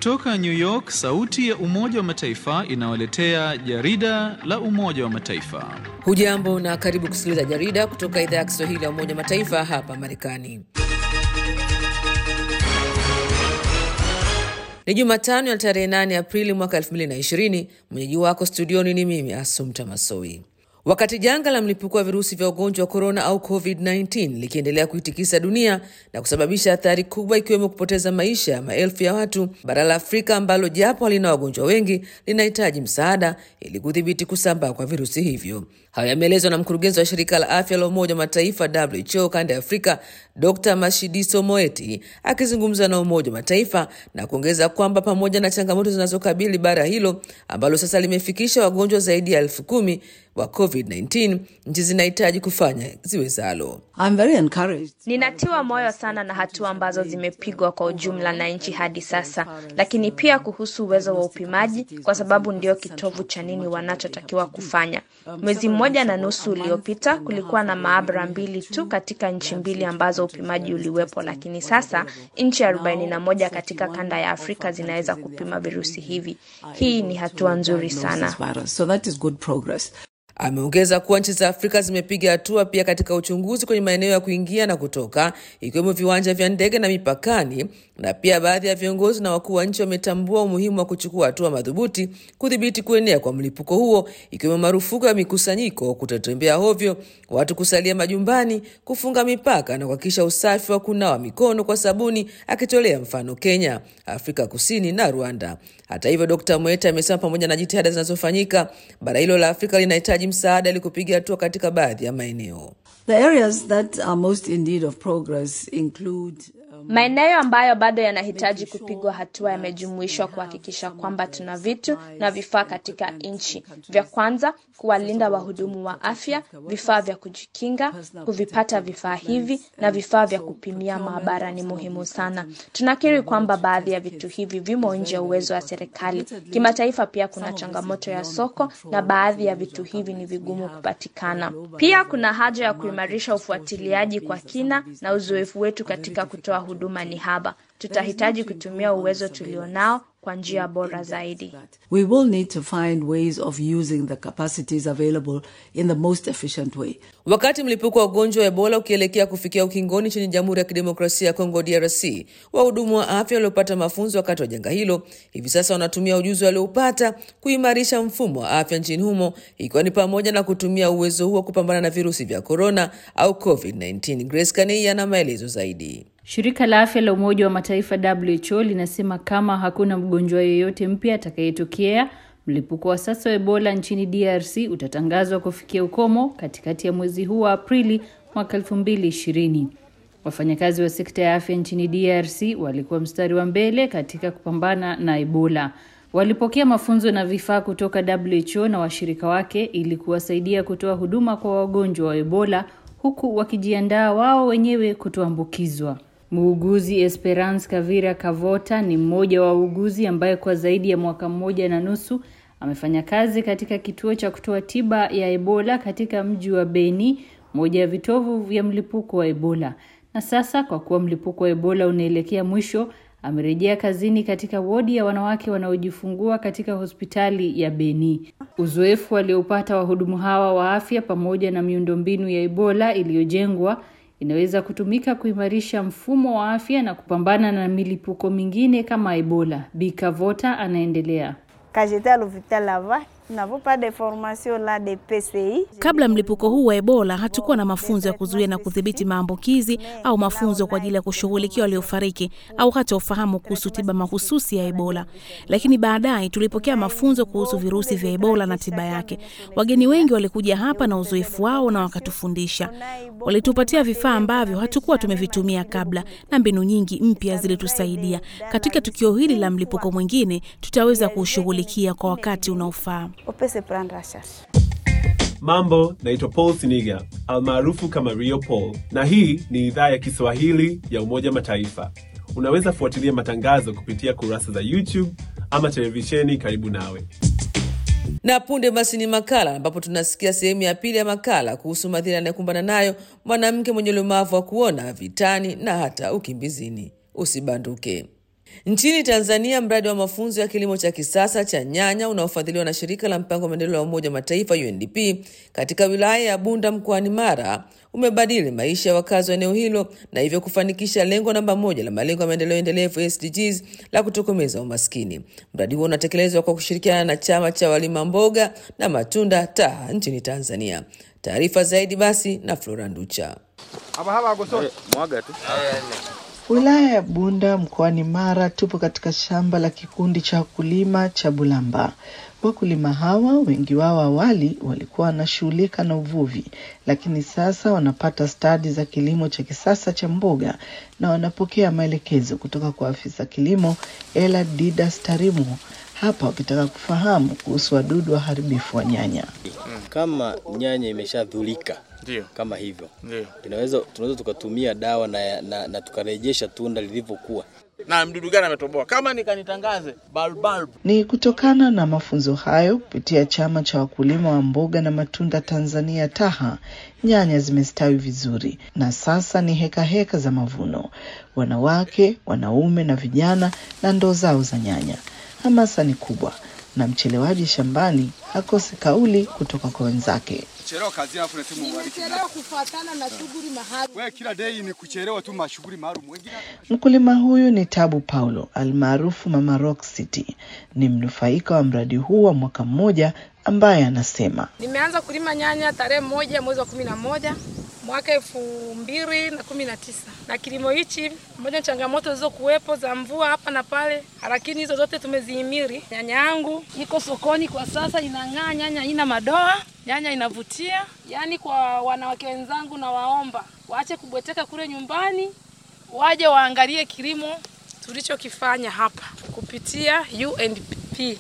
Kutoka New York, sauti ya Umoja wa Mataifa inawaletea jarida la Umoja wa Mataifa. Hujambo na karibu kusikiliza jarida kutoka idhaa ya Kiswahili ya Umoja wa Mataifa hapa Marekani. Ni Jumatano ya tarehe 8 Aprili mwaka 2020. Mwenyeji wako studioni ni mimi Asumta Masoi. Wakati janga la mlipuko wa virusi vya ugonjwa wa korona au COVID-19 likiendelea kuitikisa dunia na kusababisha athari kubwa ikiwemo kupoteza maisha ya maelfu ya watu, bara la Afrika ambalo japo halina wagonjwa wengi linahitaji msaada ili kudhibiti kusambaa kwa virusi hivyo. Hayo yameelezwa na mkurugenzi wa shirika la afya la Umoja wa Mataifa WHO kanda ya Afrika, Dr Mashidiso Moeti akizungumza na Umoja wa Mataifa na kuongeza kwamba pamoja na changamoto zinazokabili bara hilo ambalo sasa limefikisha wagonjwa zaidi ya elfu kumi wa COVID-19, nchi zinahitaji kufanya ziwezalo. Ninatiwa moyo sana na hatua ambazo zimepigwa kwa ujumla na nchi hadi sasa, lakini pia kuhusu uwezo wa upimaji, kwa sababu ndio kitovu cha nini wanachotakiwa kufanya. Mwezi mmoja na nusu uliopita kulikuwa na maabara mbili tu katika nchi mbili ambazo upimaji uliwepo, lakini sasa nchi arobaini na moja katika kanda ya Afrika zinaweza kupima virusi hivi. Hii ni hatua nzuri sana. Ameongeza kuwa nchi za Afrika zimepiga hatua pia katika uchunguzi kwenye maeneo ya kuingia na kutoka, ikiwemo viwanja vya ndege na mipakani, na pia baadhi ya viongozi na wakuu wa nchi wametambua umuhimu wa kuchukua hatua madhubuti kudhibiti kuenea kwa mlipuko huo, ikiwemo marufuku ya mikusanyiko, kutotembea hovyo, watu kusalia majumbani, kufunga mipaka na kuhakikisha usafi wa kunawa mikono kwa sabuni, akitolea mfano Kenya, Afrika Kusini na Rwanda. Hata hivyo, Dkt Mweta amesema pamoja na jitihada zinazofanyika, bara hilo la Afrika linahitaji msaada ili kupiga hatua katika baadhi ya maeneo. Maeneo ambayo bado yanahitaji kupigwa hatua yamejumuishwa kuhakikisha kwamba tuna vitu na vifaa katika nchi. Vya kwanza, kuwalinda wahudumu wa afya, vifaa vya kujikinga, kuvipata vifaa hivi na vifaa vya kupimia maabara ni muhimu sana. Tunakiri kwamba baadhi ya vitu hivi vimo nje ya uwezo wa serikali. Kimataifa pia kuna changamoto ya soko na baadhi ya vitu hivi ni vigumu kupatikana. Pia kuna haja ya kuimarisha ufuatiliaji kwa kina na uzoefu wetu katika kutoa huduma ni haba. Tutahitaji kutumia uwezo tulionao kwa njia bora zaidi. We will need to find ways of using the capacities available in the most efficient way. Wakati mlipuko wa ugonjwa wa Ebola ukielekea kufikia ukingoni nchini Jamhuri ya Kidemokrasia ya Kongo DRC, wahudumu wa afya waliopata mafunzo wakati wa janga hilo hivi sasa wanatumia ujuzi walioupata kuimarisha mfumo wa afya nchini humo, ikiwa ni pamoja na kutumia uwezo huo kupambana na virusi vya korona au COVID-19. Grace Kanei ana maelezo zaidi. Shirika la afya la Umoja wa Mataifa WHO linasema kama hakuna mgonjwa yeyote mpya atakayetokea, mlipuko wa sasa wa Ebola nchini DRC utatangazwa kufikia ukomo katikati ya mwezi huu wa Aprili mwaka 2020. Wafanyakazi wa sekta ya afya nchini DRC walikuwa mstari wa mbele katika kupambana na Ebola. Walipokea mafunzo na vifaa kutoka WHO na washirika wake ili kuwasaidia kutoa huduma kwa wagonjwa wa Ebola huku wakijiandaa wao wenyewe kutoambukizwa. Muuguzi Esperance Kavira Kavota ni mmoja wa wauguzi ambaye kwa zaidi ya mwaka mmoja na nusu amefanya kazi katika kituo cha kutoa tiba ya Ebola katika mji wa Beni, moja ya vitovu vya mlipuko wa Ebola. Na sasa kwa kuwa mlipuko wa Ebola unaelekea mwisho, amerejea kazini katika wodi ya wanawake wanaojifungua katika hospitali ya Beni. Uzoefu walioupata wahudumu hawa wa afya pamoja na miundombinu ya Ebola iliyojengwa inaweza kutumika kuimarisha mfumo wa afya na kupambana na milipuko mingine kama Ebola. Bikavota anaendelea. Kabla mlipuko huu wa Ebola hatukuwa na mafunzo ya kuzuia na kudhibiti maambukizi au mafunzo kwa ajili ya kushughulikia waliofariki au hata ufahamu kuhusu tiba mahususi ya Ebola. Lakini baadaye tulipokea mafunzo kuhusu virusi vya Ebola na tiba yake. Wageni wengi walikuja hapa na uzoefu wao na wakatufundisha. Walitupatia vifaa ambavyo hatukuwa tumevitumia kabla na mbinu nyingi mpya zilitusaidia. Katika tukio hili la mlipuko mwingine tutaweza kuushughulikia kwa wakati unaofaa. Mambo, naitwa Paul Siniga almaarufu kama Rio Paul, na hii ni idhaa ya Kiswahili ya Umoja Mataifa. Unaweza fuatilia matangazo kupitia kurasa za YouTube ama televisheni karibu nawe. Na punde basi ni makala ambapo tunasikia sehemu ya pili ya makala kuhusu madhira anayokumbana nayo mwanamke mwenye ulemavu wa kuona vitani na hata ukimbizini. Usibanduke. Nchini Tanzania, mradi wa mafunzo ya kilimo cha kisasa cha nyanya unaofadhiliwa na shirika la mpango wa maendeleo ya Umoja wa Mataifa UNDP katika wilaya ya Bunda mkoani Mara umebadili maisha ya wakazi wa eneo hilo na hivyo kufanikisha lengo namba moja la malengo ya maendeleo endelevu SDGs la kutokomeza umaskini. Mradi huo unatekelezwa kwa kushirikiana na chama cha walima mboga na matunda TAHA nchini Tanzania. Taarifa zaidi basi na Flora Nducha. Wilaya ya Bunda mkoani Mara, tupo katika shamba la kikundi cha wakulima cha Bulamba. Wakulima hawa wengi wao awali walikuwa wanashughulika na uvuvi, lakini sasa wanapata stadi za kilimo cha kisasa cha mboga na wanapokea maelekezo kutoka kwa afisa kilimo Ela Didas Tarimo hapa wakitaka kufahamu kuhusu wadudu waharibifu wa nyanya. Kama nyanya imeshadhulika Ndio. kama hivyo, Ndio. inaweza tunaweza tukatumia dawa na, na, na tukarejesha tunda lilivyokuwa. Na mdudu gani ametoboa? Kama nikanitangaze balbal. Ni kutokana na mafunzo hayo kupitia chama cha wakulima wa mboga na matunda Tanzania TAHA, nyanya zimestawi vizuri na sasa ni heka heka za mavuno. Wanawake, wanaume na vijana na ndoo zao za nyanya. Hamasa ni kubwa na mchelewaji shambani hakosi kauli kutoka kwa wenzake. Kuchelewa kazi yako na timu mwariki. Nimechelewa kufuatana na shughuli mahali. Wewe kila day ni kuchelewa tu mashughuli maalum. Wengine Mkulima huyu ni Tabu Paulo almaarufu Mama Rock City, ni mnufaika wa mradi huu wa mwaka mmoja, ambaye anasema Nimeanza kulima nyanya tarehe moja mwezi wa kumi na moja mwaka elfu mbili na kumi na tisa na kilimo hichi pamoja na changamoto zilizokuwepo za mvua hapa na pale, lakini hizo zote tumezihimili. Nyanya yangu iko sokoni kwa sasa, inang'aa, nyanya haina madoa, nyanya inavutia. Yaani kwa wanawake wenzangu, na waomba waache kubweteka kule nyumbani, waje waangalie kilimo tulichokifanya hapa kupitia UNDP.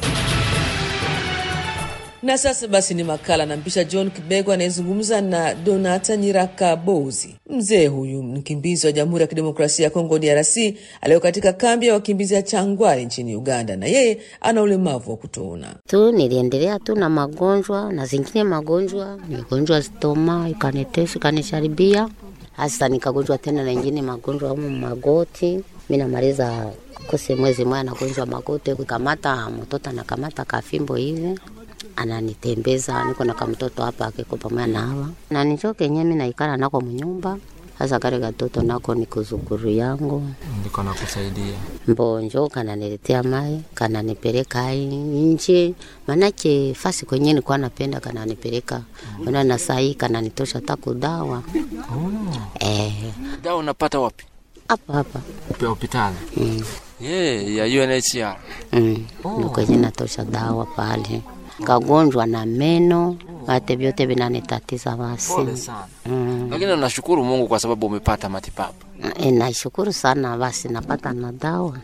Na sasa basi ni makala nampisha John Kibego anayezungumza na Donata Nyiraka Bozi. Mzee huyu mkimbizi wa Jamhuri ya Kidemokrasia ya Kongo DRC aliyo katika kambi ya wakimbizi ya Changwari nchini Uganda, na yeye ana ulemavu wa kutoona. tu niliendelea tu na magonjwa na zingine magonjwa, nigonjwa stoma ikanitesa ikanisharibia, hasa nikagonjwa tena na ingine magonjwa amu magoti. Mi namaliza kose mwezi moja nagonjwa magoti, kukamata mtoto anakamata kafimbo hivi ananitembeza, niko na kamtoto hapa akiko pamoja na hawa na nicho kenye mi naikala nako mnyumba hasa kale katoto nako ni kuzukuru yangu Ndiko nakusaidia. mbonjo kananiletea mai kananipeleka nje, manake fasi kwenye nilikuwa napenda kananipeleka ona na sahi kananitosha taku dawa eh, Dawa unapata wapi? hapa hapa Kwa hospitali. mm. Yeah, ya UNHCR. mm. ndo kwenye natosha dawa pale kagonjwa na meno vate vyote vinanitatiza basi Pole sana. mm. Lakini nashukuru Mungu kwa sababu umepata matibabu. E, naishukuru sana basi napata na dawa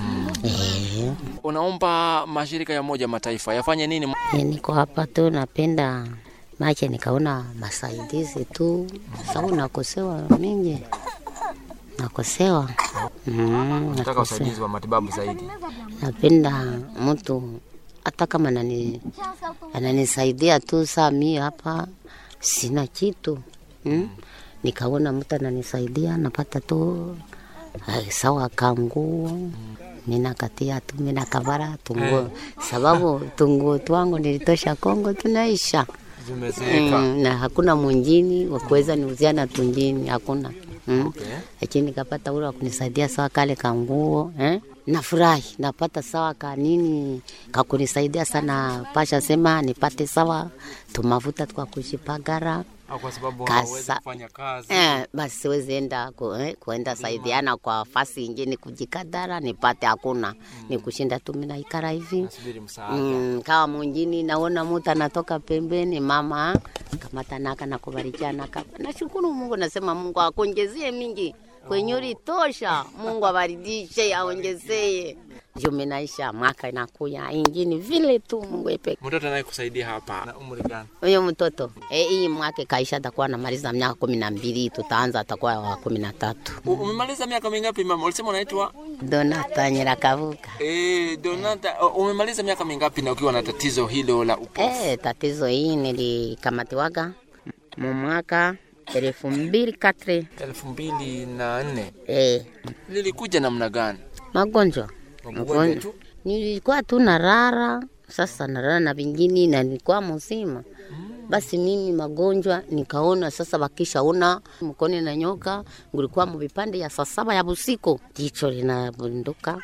eh. Unaomba mashirika ya Umoja wa Mataifa yafanye nini? E, niko hapa tu napenda mache nikaona masaidizi tu sababu nakosewa mingi nakosewa mm, Nataka nakosewa. usaidizi wa matibabu zaidi. napenda mtu hata kama anani, ananisaidia tu saa mi hapa sina kitu mm? nikaona mtu ananisaidia napata tu eh, sawa kanguo mina katia tu mina kavara tunguo sababu tunguo twangu nilitosha Kongo tunaisha Zimezeeka. mm, na hakuna mwingine wa kuweza niuziana tunjini hakuna mm. lakini nikapata ule wa kunisaidia sawa kale kanguo eh? nafurahi napata sawa kanini kakunisaidia sana pasha sema nipate sawa tumavuta twa kushipagara Au kwa sababu Kasa- hawezi kufanya kazi. Eh, basi siwezi enda ku, eh, kuenda saidiana kwa fasi ingine kujikadara nipate hakuna ni kushinda tu mina ikara hivi Nasubiri msaada. mm, kama mwingine naona mtu anatoka pembeni mama kamata naka na kubarikiana kapa nashukuru Mungu nasema Mungu akuongezie mingi kwenye ulitosha Mungu abaridishe aongezee juu minaisha mwaka inakuya ingine vile tu Mungu epeke Mtoto anayekusaidia hapa na umri gani? huyo mtoto eh, hii mwaka kaisha atakuwa anamaliza miaka kumi na mbili tutaanza atakuwa wa kumi na tatu U- Umemaliza miaka mingapi mama? Ulisema unaitwa Donata Nyirakavuka. eh, Donata. uh, Umemaliza miaka mingapi na ukiwa na tatizo hilo la upofu? Eh, tatizo hii nilikamatiwaga mu mwaka elfu mbili katre elfu mbili na nne eh, lilikuja namna gani? Magonjwa Magonjwa Magon- tu? nilikuwa tu narara, sasa narara na vingine na nilikuwa mzima. Basi mimi magonjwa nikaona sasa, wakishaona mkoni na nyoka, ngulikuwa muvipande ya saa saba ya busiku, jicho linabunduka.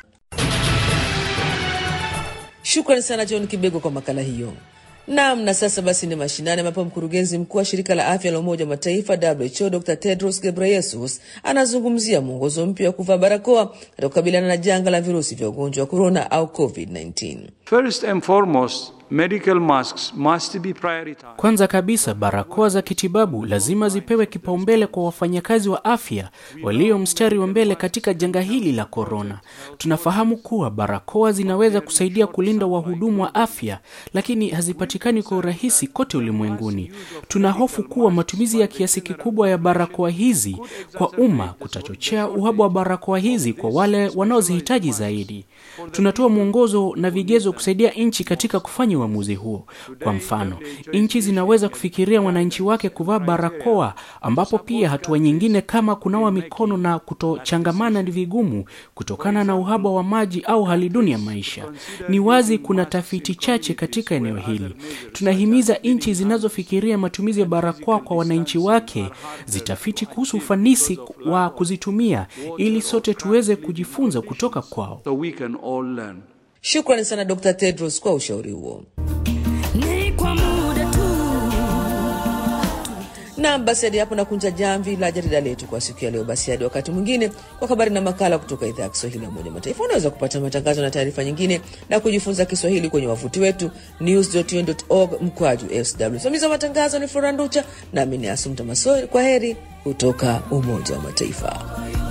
Shukrani sana John Kibego kwa makala hiyo. Naam, na sasa basi ni mashinani ambapo mkurugenzi mkuu wa shirika la afya la Umoja wa Mataifa WHO Dr Tedros Ghebreyesus anazungumzia mwongozo mpya wa kuvaa barakoa katika kukabiliana na janga la virusi vya ugonjwa wa korona au COVID-19. First and foremost, medical masks must be prioritized. Kwanza kabisa, barakoa za kitibabu lazima zipewe kipaumbele kwa wafanyakazi wa afya walio mstari wa mbele katika janga hili la korona. Tunafahamu kuwa barakoa zinaweza kusaidia kulinda wahudumu wa afya, lakini hazipatikani kwa urahisi kote ulimwenguni. Tuna hofu kuwa matumizi ya kiasi kikubwa ya barakoa hizi kwa umma kutachochea uhaba wa barakoa hizi kwa wale wanaozihitaji zaidi. Tunatoa mwongozo na vigezo kusaidia nchi katika kufanya uamuzi huo. Kwa mfano, nchi zinaweza kufikiria wananchi wake kuvaa barakoa, ambapo pia hatua nyingine kama kunawa mikono na kutochangamana ni vigumu kutokana na uhaba wa maji au hali duni ya maisha. Ni wazi kuna tafiti chache katika eneo hili. Tunahimiza nchi zinazofikiria matumizi ya barakoa kwa wananchi wake zitafiti kuhusu ufanisi wa kuzitumia ili sote tuweze kujifunza kutoka kwao. So we can all learn. Shukrani sana Dr Tedros kwa ushauri huo. Ni kwa muda tu. Naam, basi hadi hapo nakunja jamvi la jarida letu kwa siku ya leo. Basi hadi wakati mwingine kwa habari na makala kutoka idhaa ya Kiswahili ya Umoja wa Mataifa. Unaweza kupata matangazo na taarifa nyingine na kujifunza Kiswahili kwenye wavuti wetu news.un.org mkwaju sw. Msimamizi wa matangazo ni Flora Nducha nami ni Asumta Masoi. Kwa heri kutoka Umoja wa Mataifa.